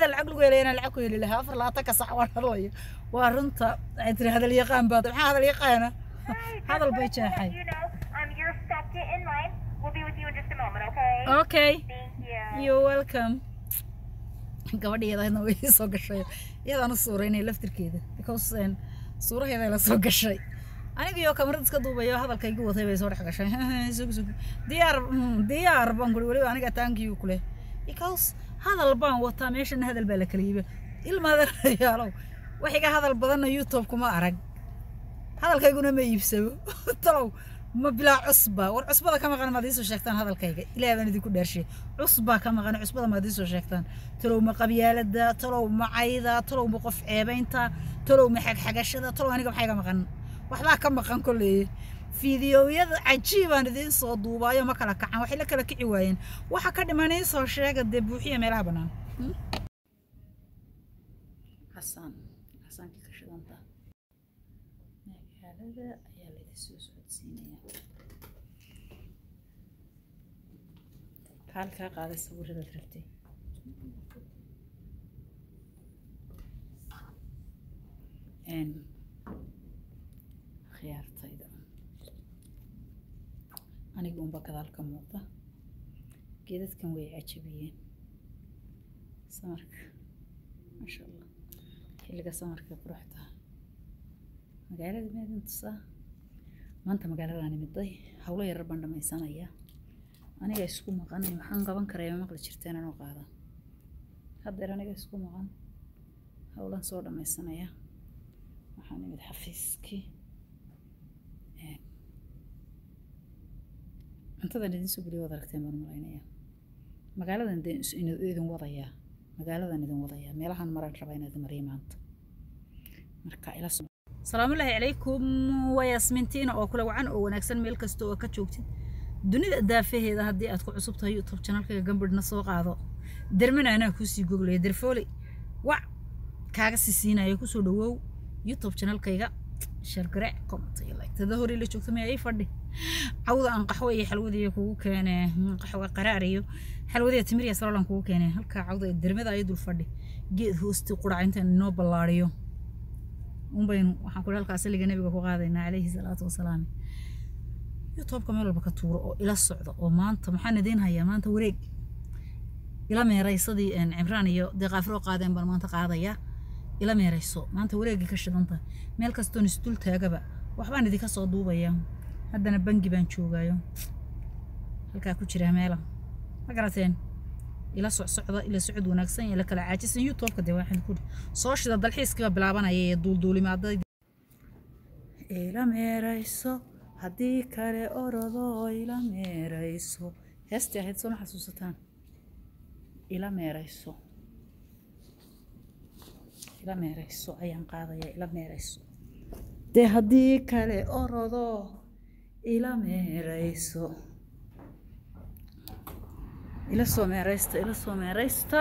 hadal lacag lagu helay inaan lacag ku heli lahaa afar labaatanka sax waan hadlayo waa runta waxay tiri hadal yaqaan baad maxaa hadal yaqaana hadal bay jeexay You know, um, you're second in line. We'll be with you in just a moment, okay? okay Thank you. you're welcome gabadha iyadaadna way ii soo gashay iyadaan u suuraynay laftirkeeda because een, suuraheeda la soo gashay anigaiyo kamarad iska duubayo hadalkaygu watay bay soo dhex gashay sug sug diyaar mm, diyaar baan kuri weliba aniga taankiyu kule because hadal baan wataa meeshana hadal baa la kala yiba ilmaadanayaalow wax iga hadal badanna youtube kuma arag hadalkayguna ma iibsabo talow ma bilaa cusba war cusbada ka maqan maad iisoo sheegtaan hadalkayga ilaah baan idinku dhaarshay cusbaa ka maqan cusbada maad iisoo sheegtaan talow ma qabyaalada talow ma cayda talow ma qof ceebaynta talow ma xagxagashada talow aniga maxaa iga maqan waxbaa ka maqan kolley fiidiyowyada cajiibaan idiin soo duubaayo ma kala kacan waxay la kala kici waayeen waxa ka dhiman iisoo sheega dee buuxiya meelaha bannaan xasaan xasaankii ka shidanta magaalada ayaa laydin soo socodsiinaya halkaa qaaday sawiradaad rabtay n khiyaartayda aniga unba gadaal ka muuqda geedadkan way cajabiyeen samarka maasha allah xilliga samarka quruxda magaalada meedin tusaa maanta magaaladaan imiday howlo yarar baan dhammaysanaya aniga isku maqan maxaan qaban karaya maqli jirteen anoo qaada haddeer aniga isku maqan howlan soo dhammaysanaya waxaan imid xafiiskii cuntadan idin soo geliya waad aragteen baan malaynaya magaaladan de idin wadayaa magaaladan idin wadayaa meelahan maraan rabaa inaad mariya maanta marka ila so salaamullaahi calaykum waa yaasmintiina oo kule wacan oo wanaagsan meel kasta oo ka joogtid dunida daafaheeda haddii aad ku cusub tahay youtube channelkayga gambadhna soo qaado dermana anaa kuusii goglaya derfoole wac kaaga sii siinaya kusoo dhawow youtube channelkayga shargaraac comment iyo like tada hore la joogta maya ii fadhi cawda aan qaxwo iyo xalwadiiyo kugu keene qaxwo qaraar iyo xalwadiya timir iyo salolan kugu keene halkaa cawda iyo dermada ayo dul fadhi geed hoosti qurac intaan inoo ballaariyo unbaynu waxaan kule halkaa saliga nabiga ku qaadaynaa calayhi salaatu wasalaam youtubeka meel walba ka tuuro oo ila socda oo maanta maxaan idiin hayaa maanta wareeg ila meeraysadii cimraan iyo dee qaafiroo qaadeen baan maanta qaadayaa ila meerayso maanta wareegii ka shidanta meel kastoon isdul taagaba waxbaan idinka soo duubayaa haddana bangi baan joogaayo halkaa ku jira meela ma garateen ila socsocda ila socod wanaagsan ila kala caajisan youtubeka dee waxaan ku soo shida dalxiiskiiba bilaabanaya ee duulduulimaaday ila meerayso haddii kale orodo ila meerayso heestii ahayd soo ma xasuusataan ila meerayso ila meerayso ayaan qaadaya ila meerayso dee haddii kale orodo ila meerayso ila soo meeraysta ila soo meeraysta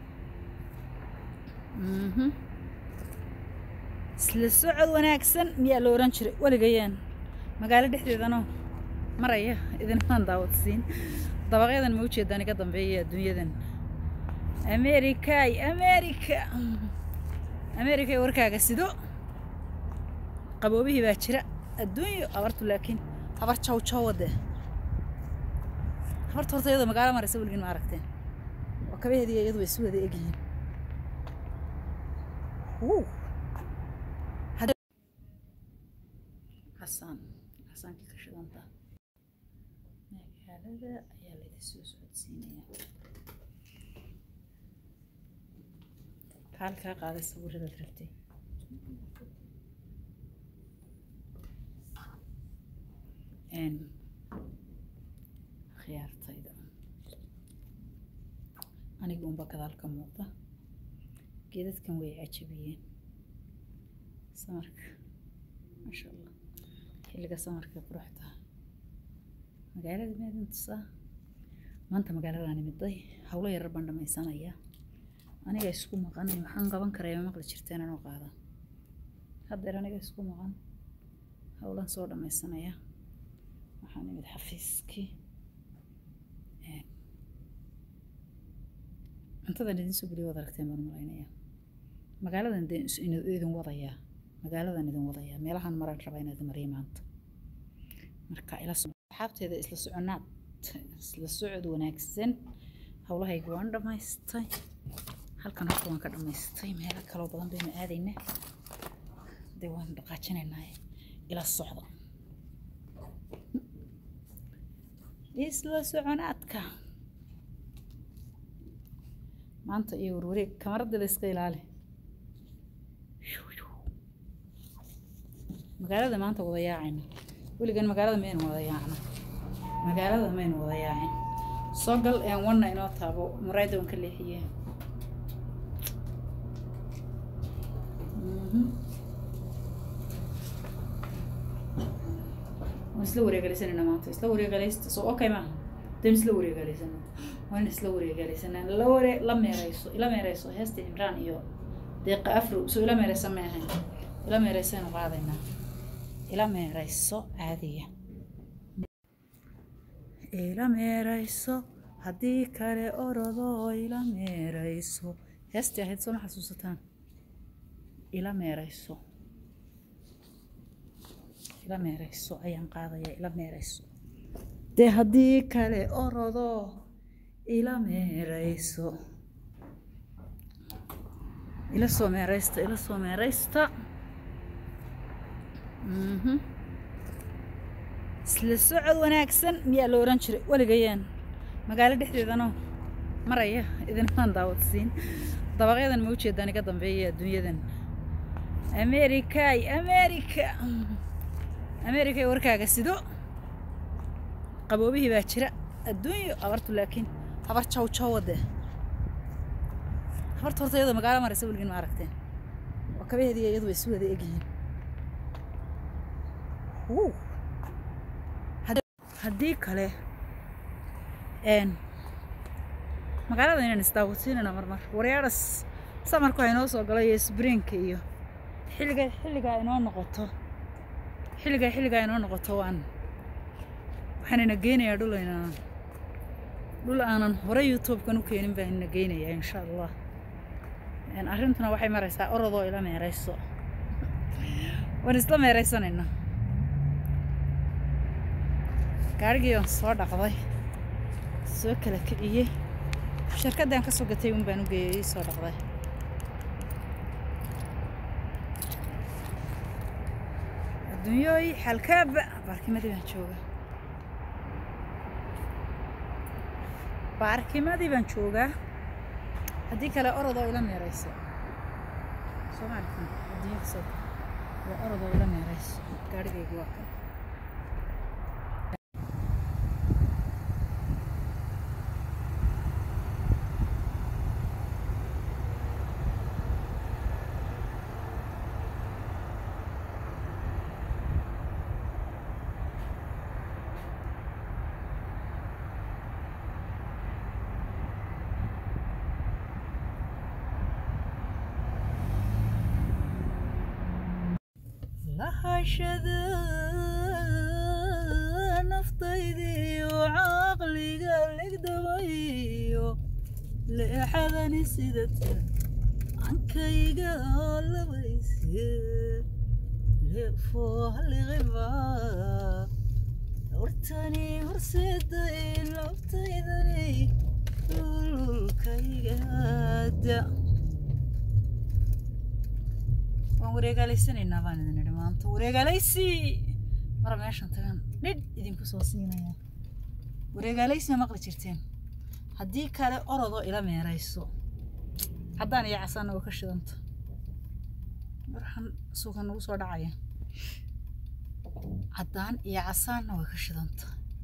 isla socod wanaagsan miyaa la oran jiray weligayaan magaalo dhexdeedano maraya idinmaan daawadsiin dabaqyadan ma ujeedaan iga dambeeya adduunyadan americay america america warkaaga sido qaboobihii baa jira adduunyo abartu laakiin habar jaw jawade habarta horta iyadoo magaalo maraysa weligin ma aragteen waa kabaheediiya iyadu way isu wada egyihiin xasaan xasaankii ka shidanta magaalada ayaa laydin soo socodsiinaya halkaa qaaday sawiradaad rabtay khiyaartayda aniga unba gadaal ka muuqda geedadkan way cajabiyeen samarka maasha allah xilliga samarka quruxda magaalada meedin tusaa maanta magaaladaan imiday howlo yarar baan dhammaysanaya aniga isku maqan maxaan qaban karaya maqli jirteen anoo qaada haddeer aniga isku maqan howlan soo dhammaysanaya waxaan imid xafiiskii cuntadan idin soo geliyo waad aragteen baan malaynaya magaaladan idin idin wadayaa magaaladan idin wadayaa meelahan maraan rabaa inaad mariyo maanta marka ila asxaabteeda isla soconaad isla socod wanaagsan howlahayga waan dhammaystay halkan horta waan ka dhammaystay meelo kaloo badan baynu aadayna dee waan dhaqaajinaynaa ila socda isla soconaadka maanta iyo warwareeg kamarada la iska ilaali magaalada maanta wada yaacayna weligan magaalada maynu wada yaacna magaalada maynu wada yaacin soo gal een wanna inoo taabo muraayada waan ka leexiye waan isla wareegalisanayna maanta isla wareegalaysta soo okay maaha dan isla wareegalaysana waan isla wareegalaysana la waree la meereyso ila meereyso heesta cimraan iyo deeqa afro soo ila meereysa ma ahayn ila meereysaynu qaadaynaa ila meereyso caadiya ila meereyso haddii kale orodo ila meereyso heestii ahayd soo ma xasuusataan ila meereyso ila meereyso ayaan qaadaya ila meereyso dee haddii kale orodo ila meereyso ila soo meereysta ila soo meereysta isla socod wanaagsan miyaa la oran jiray weligayaan magaalo dhexdeedano maraya idinmaan daawadsiin dabaqyadan ma ujeedaan iga dambeeya adduunyadan americay america america warkaaga sido qaboobihii baa jira adduunyo abartu laakiin habar jaw jawade habarta horta iyadoo magaalo maraysa weligin ma aragteen waa kabaheediiya iyadu way isu wada egyihiin haddii kale magaalada inaan isdaawadsiinana marmar waryaaras samarku ha inoo soo galo iyo sbrinka iyo xilliga xilligaa inoo noqoto xilligaa xilligaa inoo noqoto waan waxaanina geynayaa dhul aynaan dhul aanan hore youtube-kan u keenin baan ina geynayaa insha allah arrintuna waxay maraysaa orodoo ila meereyso waan isla meereysanaynaa gaarigii aan soo dhaqday soo kala kiciyey shirkaddan ka soo gatay un baan u geeyey soo dhaqday adduunyooy xalkaaba baarkimadii baan joogaa baarkimadii baan joogaa haddii kale orodoo ila meereyso soomaalikan adduunya kasoo waa orodoo ila meereyso gaarigaygu waa kan lahashada naftaydii oo caqliga legdamayo leexadani sidata ankayga labayse leefoohaliqiba hortani horseeday labtaydani lulkaygaada waan wareegaalaysanaynaa baan idin idhi maanta wareegaalaysi mara meeshan tagan dhidh idinku soo siinaya wareegaalaysi ma maqli jirteen haddii kale orodoo ila meerayso haddaan iyo casaana waa ka shidanta marxan suuka nagu soo dhacaya caddaan iyo casaanna way ka shidanta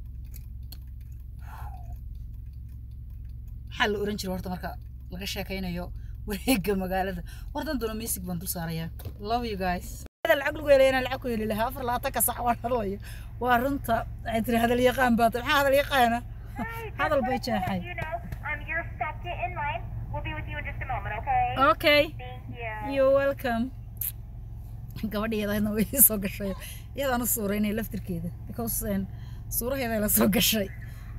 maxaa la oran jira horta marka laga sheekaynayo wareega magaalada wardan doona music baan dul saarayaa love you guys lacag lagu helay inaan lacag ku heli lahaa afar labaatanka sax waan hadlayo waa runta waxay tiri hadal yaqaan baad maxaa hadal yaqaana hadal bay jeexay You know, um, your second in line. We'll be with you in just a moment, okay? okay Thank you. you're welcome gabadha iyadaadna way soo gashay iyadaan u suuraynay laftirkeeda because suuraheeda la soo gashay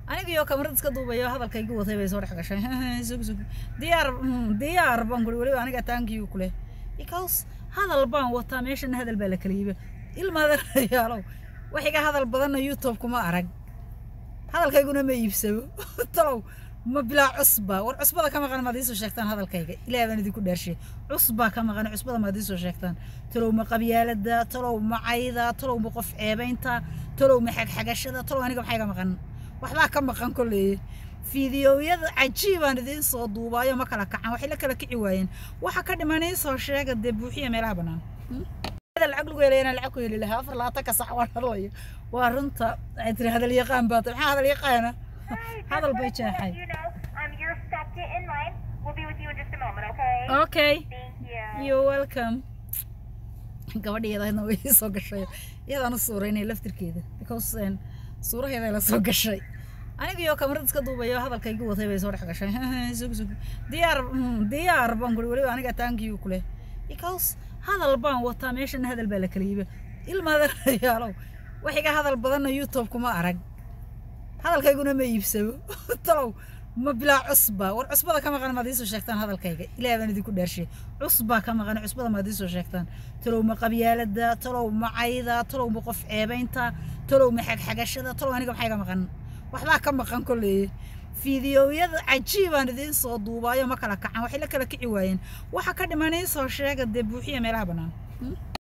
anigaiyo kamarad iska duubayo hadalkaygu watay bay soo dhex gashay sug sug diyaar mm, diyaar baan kuli weliba aniga taankiyu kule because hadal baan wataa meeshana hadal baa la kala yiba ilmaadeerayaalow wax iga hadal badanna youtube kuma arag hadalkayguna ma iibsabo talow ma bilaa cusba war cusbada ka maqan maad iisoo sheegtaan hadalkayga ilaah baan idinku dhaarshay cusbaa ka maqan cusbada maad iisoo sheegtaan talow ma qabyaalada talow ma cayda talow ma qof ceebaynta talow ma xagxagashada talow aniga maxaa iga maqan waxbaa ka maqan kolley fiidiyowyada cajiibaan idiin soo duubaayo ma kala kacan waxay la kala kici waayeen waxa ka dhiman iisoo sheega dee buuxiya meelaha bannaan هذا lacag lagu helay inaan lacag ku heli lahaa afar labaatan ka sax waan hadlayo waa runta waxay tiri hadal yaqaan baa maxaa hadal yaqaana hadal bay jeexay You know, um, your second in line. We'll be with you in just a moment, okay? okay Thank you. you're welcome gabadha iyadaadna way ii soo gashay iyadaan u suuraynay laftirkeeda because een, suuraheeda la soo gashay anigiyo kamarad iska duubayo hadalkaygu watay bay soo dhex gashay sug sug diyaar mm, diyaar baan kuli weliba aniga taankiyu kule because hadal baan wataa meeshana hadal baa la kala yiba ilmaadeerayaalow wax iga hadal badanna youtube kuma arag hadalkayguna ma iibsabo talow ma bilaa cusba war cusbada ka maqan maad iisoo sheegtaan hadalkayga ilaah baan idinku dhaarshay cusbaa ka maqan cusbada maad iisoo sheegtaan talow ma qabyaalada talow ma cayda talow ma qof ceebaynta talow ma xagxagashada talow aniga maxaa iga maqan waxbaa ka maqan kolley fiidiyowyada cajiibaan idiin soo duubaayo ma kala kacan waxay la kala kici waayeen waxa ka dhiman iisoo sheega dee buuxiya meelaha bannaan